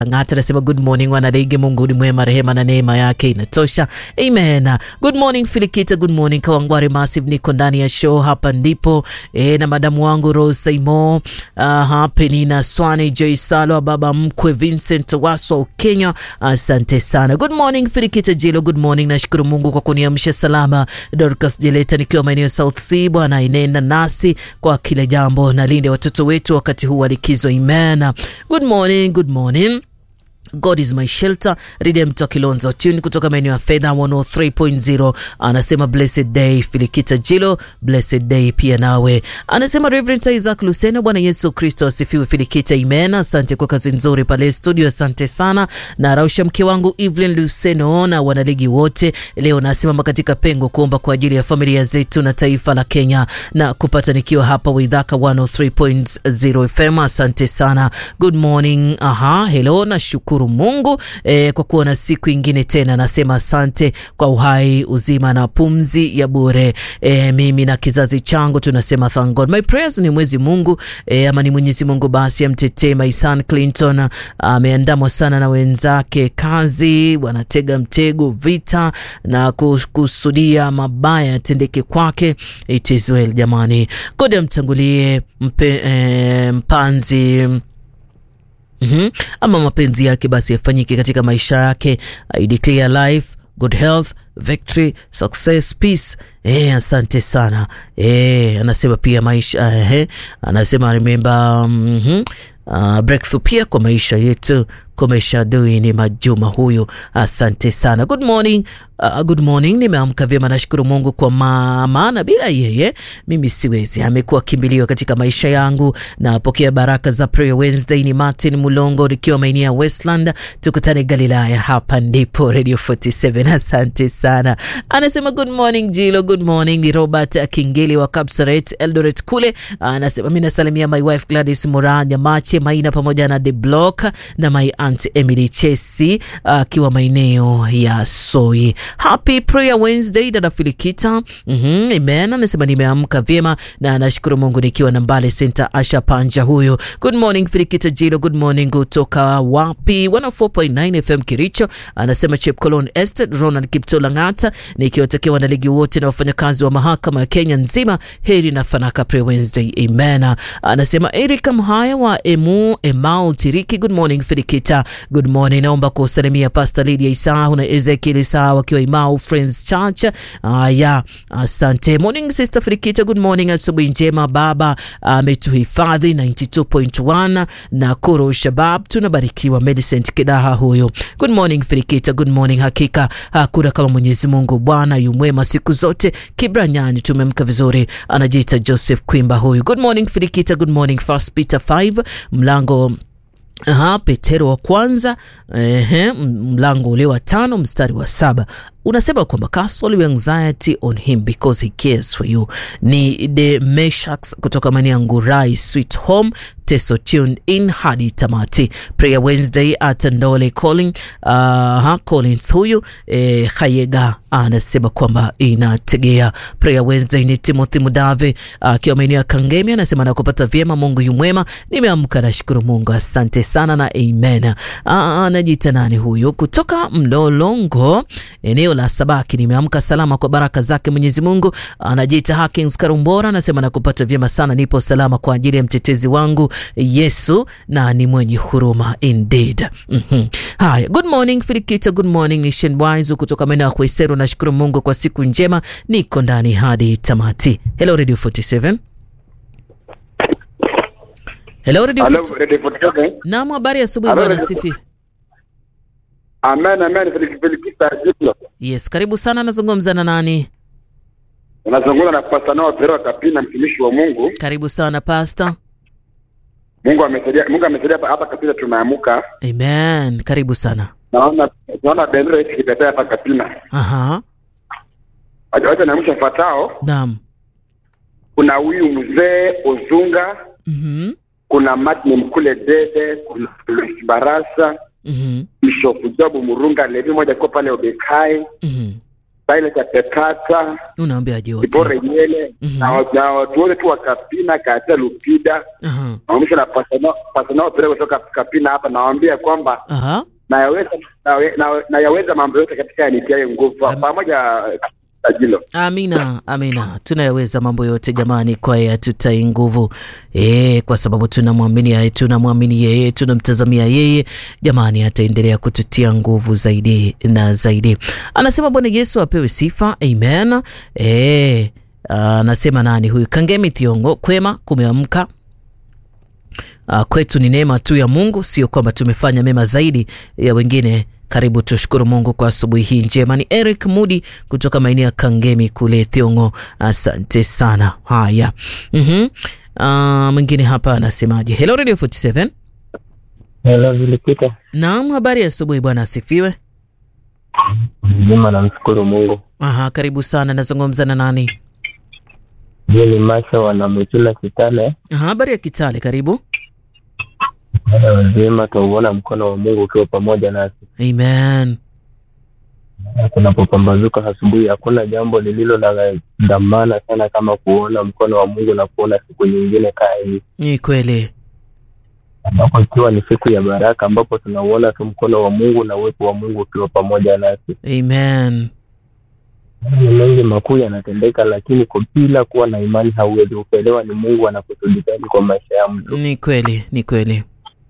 Ng'ata anasema good morning wanadege, Mungu ni mwema, rehema na neema yake inatosha. Amen. Good morning Filikita, good morning Kawangware Massive, niko ndani ya show hapa ndipo e, na madamu wangu Rose Saimo, uh, Penina Swani, Joy Salwa, baba mkwe Vincent Waswa Kenya, asante sana. Good morning Filikita Jilo, good morning. Nashukuru Mungu kwa kuniamsha salama. Dorcas Jeleta nikiwa maeneo South Sea, Bwana inenda nasi kwa kila jambo, na linde watoto wetu wakati huu wa likizo. Amen. Good morning, good morning. God is my shelter. Redemptor Kilonzo tune kutoka maeneo ya fedha 103.0 anasema blessed day. Filikita Jilo, blessed day pia nawe. Anasema Reverend Isaac Luseno, Bwana Yesu Kristo asifiwe. Filikita, amen. Asante kwa kazi nzuri pale studio, asante sana. Na rausha mke wangu Evelyn Luseno na wanaligi wote, leo nasimama katika pengo kuomba kwa ajili ya familia zetu na taifa la Kenya na kupata nikiwa hapa Waidhaka 103.0 FM. Asante sana. Good morning. Aha, hello na shukuru Mungu eh, kwa kuwa na siku ingine tena. Nasema asante kwa uhai, uzima na pumzi ya bure. Eh, mimi na kizazi changu tunasema thank God. My prayers ni mwezi Mungu eh, ama ni Mwenyezi Mungu basi amtetee my son Clinton. Ameandamwa sana na wenzake kazi, wanatega mtego, vita na kusudia mabaya yatendeke kwake. It is well jamani, God amtangulie mpe, eh, mpanzi Mm -hmm. Ama mapenzi yake basi yafanyike katika maisha yake. I declare life, good health, victory, success, peace. Eh, asante sana. Eh, anasema pia maisha eh, anasema remember mm -hmm. Uh, breakthrough pia kwa maisha yetu komesha dui ni Majuma huyu, asante sana. Good morning. Uh, good morning. Nimeamka vyema, nashukuru Mungu kwa maana bila yeye mimi siwezi. Amekuwa kimbilio katika maisha yangu. Napokea baraka za Prayer Wednesday. Ni Martin Mulongo nikiwa maeneo ya Westland, tukutane Galilaya, hapa ndipo Radio 47. Asante sana. Anasema good morning Jilo, good morning. Ni Robert Kingeli wa Kapsaret Eldoret kule, anasema mimi nasalimia my wife Gladys Muranya Mache Maina pamoja na The Block na my aunt Emily Chesi akiwa uh, maeneo ya Soi. Happy Prayer Wednesday dada Filikita. mm -hmm, amen. Anasema nimeamka vyema na nashukuru Mungu nikiwa na Mbale Center. Asha Panja huyo. Good morning Filikita Jilo, good morning kutoka wapi? 104.9 FM Kiricho. Anasema Chepkolon Estate Ronald Kiptola Ngata, nikiwatakia wanaligi wote na wafanyakazi wa mahakama ya Kenya nzima heri na fanaka Prayer Wednesday. Amen. Anasema Erika Mhaya wa Emu Emau Tiriki. Good morning Filikita. Good morning. Naomba kusalimia Pastor Lydia Isau na Ezekiel Isau wakiwa Imau Friends Church. Aya, asante. Morning Sister Filikita. Good morning. Asubuhi njema baba ametuhifadhi 92.1 na Koro Shabab tunabarikiwa. Medicent Kidaha huyo. Good morning Filikita. Good morning. Hakika hakuna kama Mwenyezi Mungu Bwana yumwema siku zote. Kibranyani tumemka vizuri. Anajiita Joseph Kwimba huyu. Good morning Filikita. Good morning. First Peter 5 mlango Aha, Petero wa kwanza ehe, mlango ule wa tano mstari wa saba unasema kwamba cast all your anxiety on him because he cares for you. Ni the Meshaks kutoka maeneo ya Ngurai Sweet Home Teso tuned in hadi tamati. Prayer Wednesday at Ndole Calling uh, Collins huyu eh, Khayega anasema kwamba inategea. Prayer Wednesday ni Timothy Mudave akiwa uh, maeneo ya Kangemi anasema nakupata vyema, Mungu yu mwema, nimeamka nashukuru Mungu, asante sana na amen. Anajiita uh, nani huyu kutoka Mlolongo eneo la Sabaki, nimeamka salama kwa baraka zake Mwenyezi Mungu. Anajiita Hakings Karumbora anasema nakupata vyema sana, nipo salama kwa ajili ya mtetezi wangu Yesu na ni mwenye huruma indeed. mm -hmm. Haya, good morning Filikita, good morning Nation Wise kutoka maeneo ya Kweseru. Nashukuru Mungu kwa siku njema, niko ndani hadi tamati. Hello Radio 47. Hello Radio 47. Naam, habari ya asubuhi bwana Sifi. Amen, amen. Filikita Jilo. Yes, karibu sana. Nazungumza na nani? Unazungumza na Pastor Noah Pero Kapina, mtumishi wa Mungu. Karibu sana Pastor. Mungu amesaidia, Mungu amesaidia hapa Kapina, tumeamuka. Amen, karibu sana. Naona naona bendera hii ikipepea hapa Kapina. Aha. Wacha naamsha fatao. Naam. Kuna huyu mzee Ozunga. Mhm. Kuna Martin Mkule Dede, kuna Luis Barasa, Mhm. Bishop Job Murunga, Levi moja kwa pale Obekai. Mhm. Silas Chapekata, Unaambiaje wote? Dibora Nyele Mhm. na wa- na watu wote tu wa Kapina, Katia Lupida Aha. naonyesha na pasano pasano pere kutoka Kapina hapa, nawaambia kwamba Aha. nayaweza nawe- na- nayaweza mambo yote katika yanitiaye nguvu Am- pamoja tajilo. Amina, amina. Tunayaweza mambo yote jamani, kwa yeye atutai nguvu e, kwa sababu tunamwamini yeye, tunamwamini yeye, tunamtazamia yeye. Jamani, ataendelea kututia nguvu zaidi na zaidi. Anasema Bwana Yesu apewe sifa, amen. E, anasema nani huyu? Kangemi Thiongo, kwema, kumeamka Uh, kwetu ni neema tu ya Mungu, sio kwamba tumefanya mema zaidi ya wengine. Karibu tushukuru Mungu kwa asubuhi hii njema. Ni Eric Mudi kutoka maeneo ya Kangemi kule Thiongo, asante sana. Haya, mm uh, mwingine hapa anasemaje? Hello Radio 47. Hello, Vilipita. Naam, habari ya asubuhi bwana, asifiwe. Mzima, namshukuru Mungu. Aha, karibu sana. Nazungumza na nani? Hiyo ni Masha wanamwitula Kitale. Aha, habari ya Kitale, karibu. Wale wazima twauona mkono wa Mungu ukiwa pamoja nasi. Amen. Kunapopambazuka asubuhi, hakuna jambo lililo la dhamana sana kama kuona mkono wa Mungu na kuona siku nyingine kaa hii, Ni kweli. ambapo ikiwa ni siku ya baraka, ambapo tunauona tu mkono wa Mungu na uwepo wa Mungu ukiwa pamoja nasi. Amen. Ni mengi makuu yanatendeka, lakini kwa bila kuwa na imani hauwezi kuelewa ni Mungu anakusudi gani kwa maisha ya mtu. Ni kweli, ni kweli.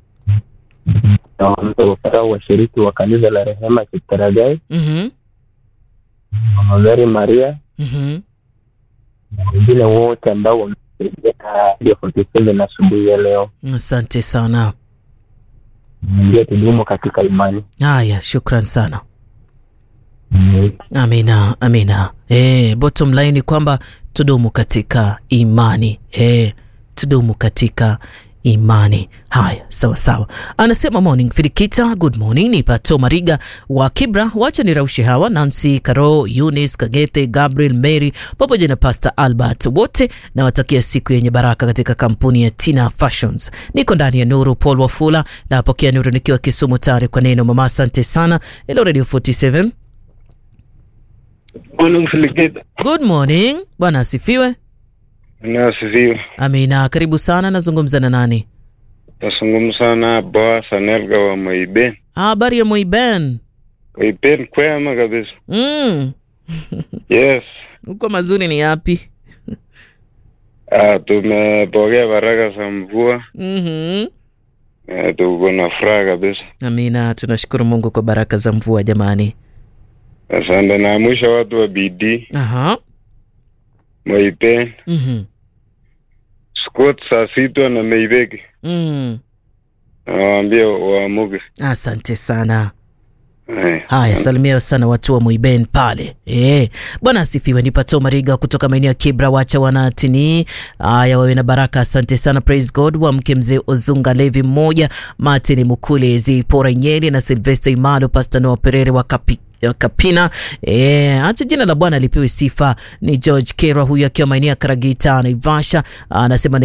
na washiriki wa kanisa la Rehema Kitaragai, Mhm. Mama Mary Maria Mhm. na wengine wote ambao wamesaidia Radio 47 asubuhi ya leo. Asante sana. Ndio tudumu katika imani. Haya, shukran sana. Mm. Amina, amina. Eh, bottom line ni kwamba tudumu katika imani. Eh, tudumu katika imani. Haya, sawa sawa. Anasema morning Filikita, good morning. Ni Pato Mariga wa Kibra. Wacha niraushe hawa Nancy, Caro, Eunice, Kagete, Gabriel, Mary pamoja na Pastor Albert, wote nawatakia siku yenye baraka katika kampuni ya Tina Fashions. Niko ndani ya Nuru Paul Wafula, napokea Nuru nikiwa Kisumu tayari kwa neno. Mama, asante sana. Hello Radio 47. Morning Filikita. Good morning. Bwana asifiwe. Nasifiwe. Amina. Karibu sana. Nazungumza na nani? Nazungumza na Boaz Anelga wa Moiben. Habari ya Moiben? Moiben kwema kabisa. Mm. Yes. Huko mazuri ni yapi? Ah, tumepokea baraka za mvua. Mhm. Eh, tuko na furaha kabisa. Amina. Tunashukuru Mungu kwa baraka za mvua jamani. Asante na mwisho watu wa bidii Aha. Moiben, Mhm. Scott Sasitwa na Meibeki. Mm. Nawaambia waamuke. Asante sana. Eh, Haya, salimia sana watu wa Moiben pale. Eh, bwana asifiwe. Ni Pato Mariga kutoka maeneo ya Kibra, wacha wanatini. Haya, wawe na baraka. Asante sana, praise God. Wa mke mzee Ozunga Levi mmoja, Martin Mukule, Zipora Nyeli na Sylvester Imalo, Pastor Noah Perere wa Kapi ya Kapina. E, acha jina la Bwana lipewe sifa. Ni George Kera huyu akiwa maeneo ya Karagita Naivasha, anasema